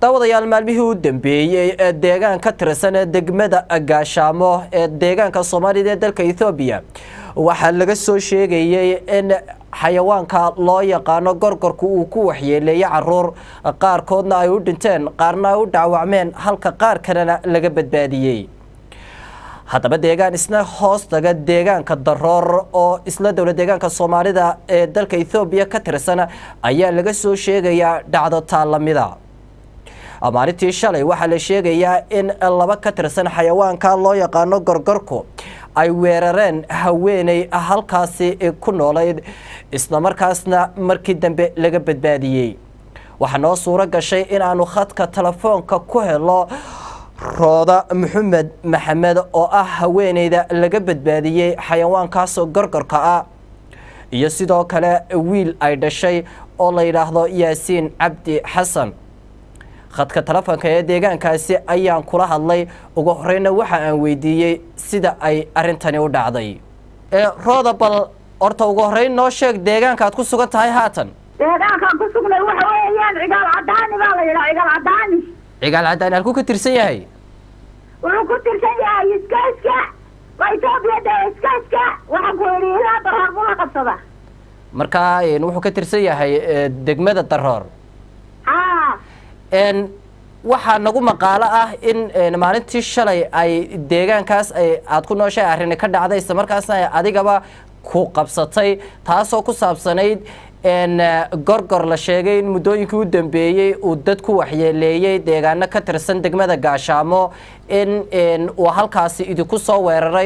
daawadayaal maalmihii u dambeeyey ee deegaan ka tirsan degmada gaashaamo ee deegaanka soomaalida ee dalka ethoobiya waxaa laga soo sheegayey in xayawaanka loo yaqaano gorgorku uu ku waxyeeleeyey caruur qaarkoodna ay u dhinteen qaarna ay u dhaawacmeen halka qaar kalena laga badbaadiyey haddaba deegaan isna hoos taga deegaanka daroor oo isla dowla deegaanka soomaalida ee dalka ethoobiya ka tirsan ayaa laga soo sheegayaa dhacdo taalamida maalintii shalay waxaa la sheegayaa in laba ka tirsan xayawaanka loo yaqaano gorgorku ay weerareen haweeney halkaasi ku noolayd islamarkaasna markii dambe laga badbaadiyey waxaa noo suuro gashay inaanu khadka telefoonka ku helo rooda maxamed maxamed oo ah haweeneyda laga badbaadiyey xayawaankaasoo gorgorka ah iyo sidoo kale wiil ay dhashay oo la yidhaahdo yaasiin cabdi xasan khadka telefoonka ee deegaankaasi ayaan kula hadlay ugu horeyna waxa aan weydiiyey sida ay arintani u dhacday rooda bal horta ugu horeyn noo sheeg deegaanka aad ku sugan tahay haatan deegaankaan ku sugnay waxa weeyaan cigaal cadaani baa la yidhaha cigaal cadaani cigaal cadaani halkuu ka tirsan yahay wuxuu ku tirsan yahay iskayska waa etoobiya dee iskayska waxaan ku yidhi ilaa daroor buu la qabsada markaa wuxuu ka tirsan yahay degmada daroor haa waxaa nagu maqaalo ah in maalintii shalay ay deegaankaas aad ku nooshahay arrini ka dhacday isla markaasna ay adigaba ku qabsatay taasoo ku saabsanayd gorgor la sheegay in muddooyinkii u dambeeyey uu dad ku waxyeeleeyey deegaano ka tirsan degmada gaashaamo in uu halkaasi idinku soo weeraray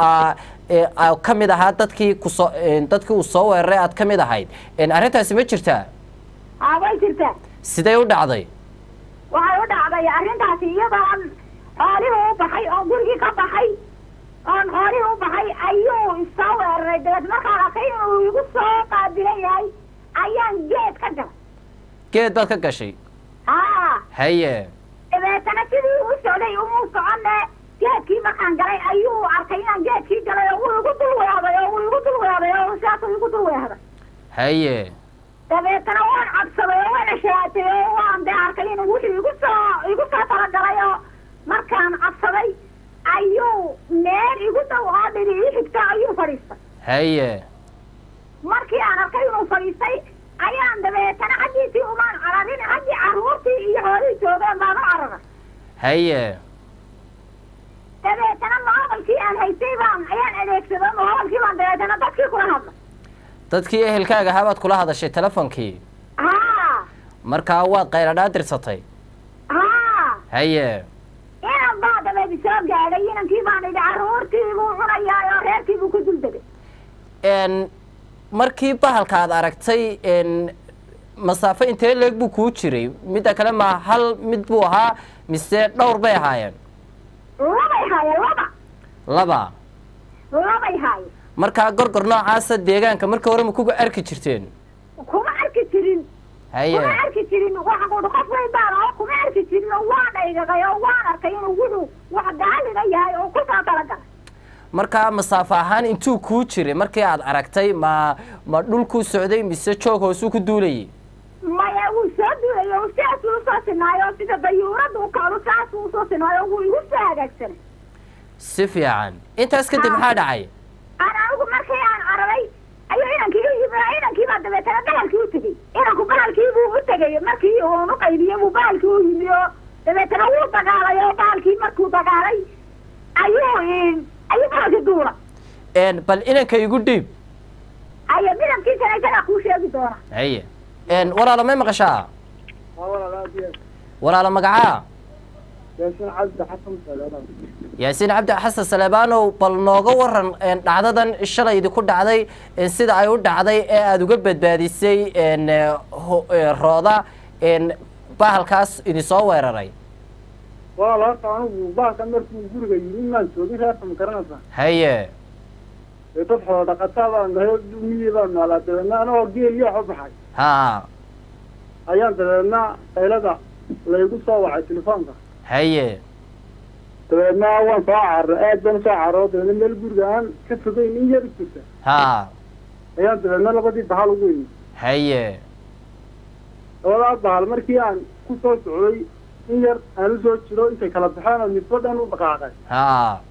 oo ka mid ahaa dadkii kusoo dadkii uu soo weeraray aad ka mid ahayd arrintaasi ma jirtaa haa way jirtaa sidee u dhacday waxay u dhacday arrintaasi iyadoon xoolihii u baxay oo gurigii ka baxay oon xoolihii u baxay ayuu isoo weeraray dabeed markaan arkay inuu igu soo qaabilan yahay ayaan geed ka galay geed baad ka gashay haa haye dabeetana sidii u socday umuu soconne geedkii markaan galay ayuu arkay inaan geedkii galay oo wuu igu dul weehday oo wuu igu dul weehday oo sidaasuu igu dul weehday haye dabeetana waan cabsaday oo waan ashaatay oo waan dee arkay inuu wuxuu igu soo igu soo talagalay oo markaan cabsaday ayuu meel igu dhow oo dhiri ii xigta ayuu fadhiistay haye markii aan arkay inuu fadhiistay ayaan dabeetana xaggiisii umaan cararin xaggii carruurtii iyo xoolihii joogeen baan u cararay haye dabeetana moobalkii aan haystay baan ayaan adeegsaday moobalkii baan dabeetana dadkii kula hadlay dadkii ehelkaaga ahaa baad kula hadashay telefonkii haa markaa waad qayladhaa dirsatay haa haye inan baa dabeed soo gaadhay inankii baan idhi carruurtii buu cunayaa oo reerkii buu ku dul degay markii bahalka aad aragtay masaafo intee leeg buu kuu jiray midda kale ma hal mid buu ahaa mise dhowr bay ahaayeen labay haayeen laba laba labay haayeen markaa gorgor noocaasa deegaanka marka hore ma kuga arki jirteen kuma arki jirin haye kuma arki jirin waxaan ku idhi qof weyn baan oo kuma arki jirin oo waan dhaygagay oo waan arkay inuu wuxuu wax gaalina yahay oo kusoo talagalay markaa masaafo ahaan intuu kuu jiray markii aad aragtay ma ma dhulkuu socday mise joog hoosuu ku duulayay maya wuu soo duulay oo sidaasuu usoo sinaayo oo sida dayuurada u kacdo saasuu usoo sinaayo wuu igu soo hagaagsanay si fiican intaas kadib maxaa dhacay aan anigu markii aan cararay ayuu inankii u yimi inankii baa dabeetana bahalkii u tegey inanku bahalkii buu u tegay markii uun u qaybiyey buu bahalkii u yimi oo dabeetana wuu dagaalay oo bahalkii markuu dagaalay ayuu ayuu bahalkii duula bal inanka igu dhiib ayo midabkiisana isagaa kuu sheegi doona haye walaalo may maqashaa walaalo magacaa yaasiin cabdi xasan saleebaanow bal nooga waran dhacdadan shalay idinku dhacday sida ay u dhacday ee aada uga badbaadisay rooda bahalkaas idinsoo weeraray walaal horta anigu baalkan markuu guriga yimi maan joogin reerka ma garanaysaa haye dee dad xoolo dhaqataa baan nahay miyi baan noolaa dabeedna anagoo geel iyo wax u baxay ha ayaan dabeedna qaylada laygu soo wacay telefoonka haye dabeedna waan soo carro aad baan usoo carro dabeedna meel guriga aan ka fogeyn in yar u jirta ha ayaan dabeedna labadii bahal ugu yimi haye labadaa bahal markii aan ku soo socday in yar aan usoo jiro intay kala baxeen oo midba dhan u dhaqaaqay ha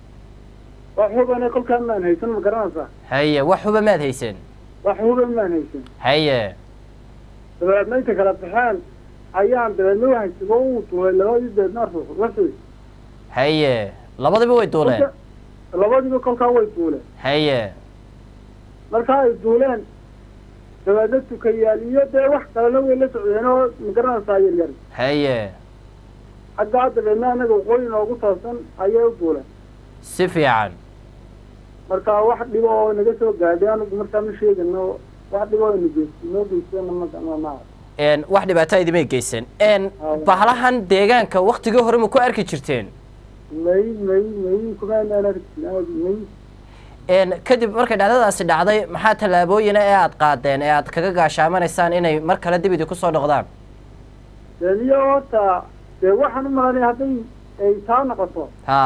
wax hubane kolkaan maan haysan ma garanaysaa haye wax huba maad hayseen wax huban maan haysan haye dabeedna intay kala baxeen ayaan dabeedna wahaysigo uu duulay labadii deedna ruux wuxuu haye labadiba way duuleen labadiiba kolkaa way duuleen haye markaa ay duuleen dabeedna tukayaal iyo dee wax kalena way la socdeen oo ma garanaysaa yaryar haye xaggaa dabeedna anaga waqooyi noogu toosan ayay u duuleen si fiican marka wax dhibo oo naga soo gaadhay anigu markaa ma sheegano wax dhibo oo nageysi noo geystana ma ma n wax dhibaato idimay geysan n bahalahan deegaanka waktigii hore ma ku arki jirteen may may may kumaanaan arkin aadi may n kadib markay dhacdadaasi dhacday maxaa tallaabooyina ee aada qaadeen ee aada kaga gaashaamanaysaan inay mar kale dib idinku soo noqdaan deniyo horta dee waxaan u malanay hadday ay taa noqoto ha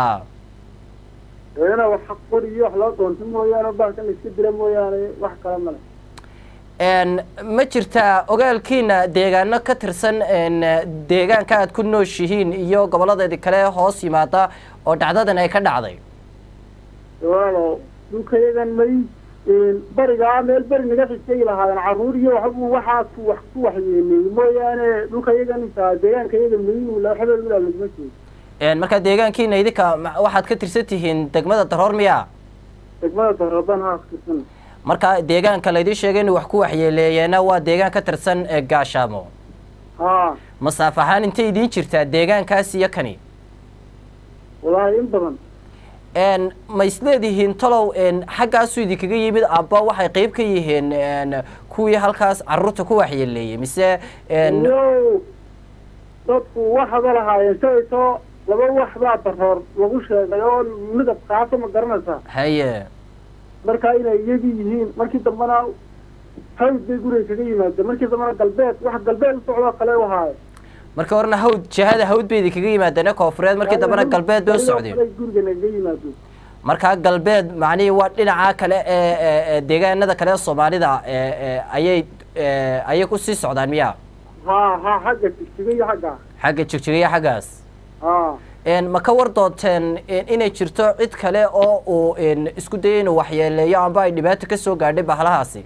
dee ina wax qori iyo wax loo doonto mooyaane bahalkan la iska dila mooyaane wax kale male n ma jirtaa ogaalkiina deegaano ka tirsan n deegaanka aad ku nooshihiin iyo gobolladeedi kale hoos yimaada oo dhacdadan ay ka dhacday walaalo dhulkayagan may barigaa meel beri naga xigtay lahaayeen carruur iyo waxbuu waxaas ku wax ku waxyeeleeyey mooyaane dhulkayagan intaa deegaankayaga may waxba ulaa laguma jeedo n markaa deegaankiina idinka ma- waxaad ka tirsan tihiin degmada daroor miya degmada daroban haaskirsan marka deegaanka laydin sheegay inuu wax ku waxyeeleeyeena waa deegaan ka tirsan ee gaashaamo haa masaaf ahaan intay idiin jirtaa deegaankaas iyo kani wallaahi in badan n ma isleedihiin talow n xaggaasuu idinkaga yimid amba waxay qeyb ka yihiin n kuwii halkaas carruurta ku waxyeeleeyey mise n iyo dadku waxaba lahaayeen shalayto laba wax baa daroor lagu sheegay oo midab kaaso ma garanaysaa haye markaa inay iyagii yihiin markii dambena hawd bay guriga kaga yimaadeen markii dambena galbeed wax galbeed u socdoo kale u ahaaye markii horena hawd jihada hawd bay idinkaga yimaadeen ee koofureed markii dambena galbeed bay u socdeen guriga nagaga yimaadeen markaa galbeed macnihii waa dhinaca kale ee ee- ee deegaanada kale ee soomaalida ee ee ayay ee ayay ku sii socdaan miya haa haa xagga jigjiga iyo xagga xagga jigjigaya xaggaas haa n ma ka war doonteen in- inay jirto cid kale oo uu n isku dayay inuu waxyeeleeyo amba ay dhibaato ka soo gaadhay bahalahaasi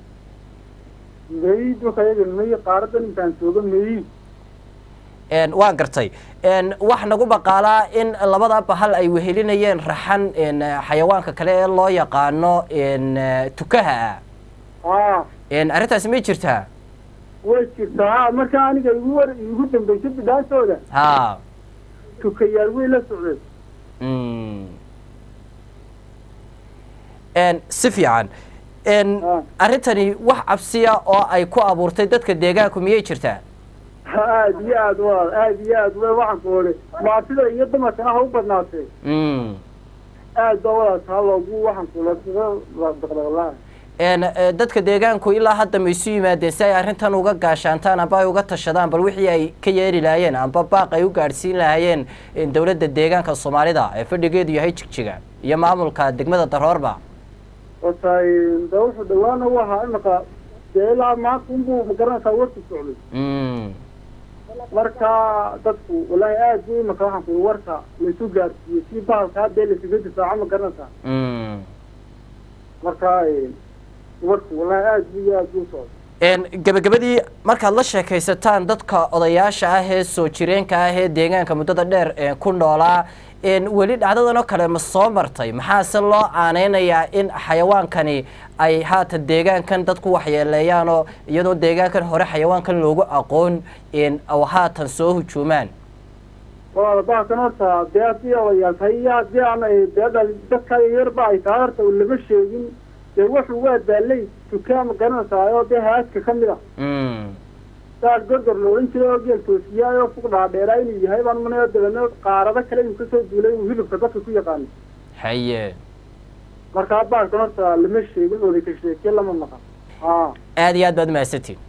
may dhulkayaga may qaaradan intaan jooga may n waan gartay n wax nagu baqaalaa in labada bahal ay wehelinayeen raxan n xayawaanka kale ee loo yaqaano n tukaha ah haa n arrintaasi may jirtaa way jirtaa haa markaa aniga igu war igu dambaysay bidhaantooda ha tukayaal way la socdeen Mm. n si fiican n Ah. arrintani wax cabsiya oo ay ku abuurtay dadka deegaanku miyay jirtaa aad iyo aad waa aad iyo aad wa waxaan ku odhi maatida iyo dumarkana ha u badnaatee Mm. aad baa walaalkaa loogu waxaan kula daqdaqlaa n eh, dadka deegaanku ilaa hadda ma isu yimaadeen si ay arrintan uga gaashaantaan amba ay uga tashadaan bal wixii ay ka yeeri lahaayeen amba baaq ay u gaadhsiin lahaayeen eh, dowladda deegaanka soomaalida ee fadhigeedu yahay jigjiga iyo maamulka degmada daroorba horta de wuxuu dhawaana u ahaa imaka dee ilaa maanta unbuu magaranaysaa warku socday Mm. marka dadku wallaahi aad buu imaka waxaan ku warka laisu gaarsiiyey si bahalka hadee laisaga difaaco ma garanaysaa Mm. marka warku wallaahi aad buu iyo aad buu socday n gebagabadii markaad la sheekaysataan dadka odayaasha ah ee soo jireenka ah ee deegaanka muddada dheer ee ku noolaa n weli dhacdadan oo kale ma soo martay maxaase loo aaneynayaa in xayawaankani ay haatan deegaankan dadku waxyeeleeyaan oo iyadoo deegaankan hore xayawaankan loogu aqoon n oo haatan soo hujuumaan walaal bahalkan horta dee haddii odayaal tahay iyo haddii aan ay dee dhal dadka yarba ay tahay horta lama sheegin dee wuxuu waa daalay tukaa ma garanaysaa oo dee haadka ka mid a Mm. saas gorgor la odhan jiray oo geel toosiyaay oo fug dhaadheeraa inuu yahay baan manaya dabeedna qaarado kale inuu kasoo duulay inuu hilibka dadka ku yaqaano haye markaa bahalkan horta lama sheegin oday ka sheekee lama maqan haa aada iyo aad baad mahadsantiin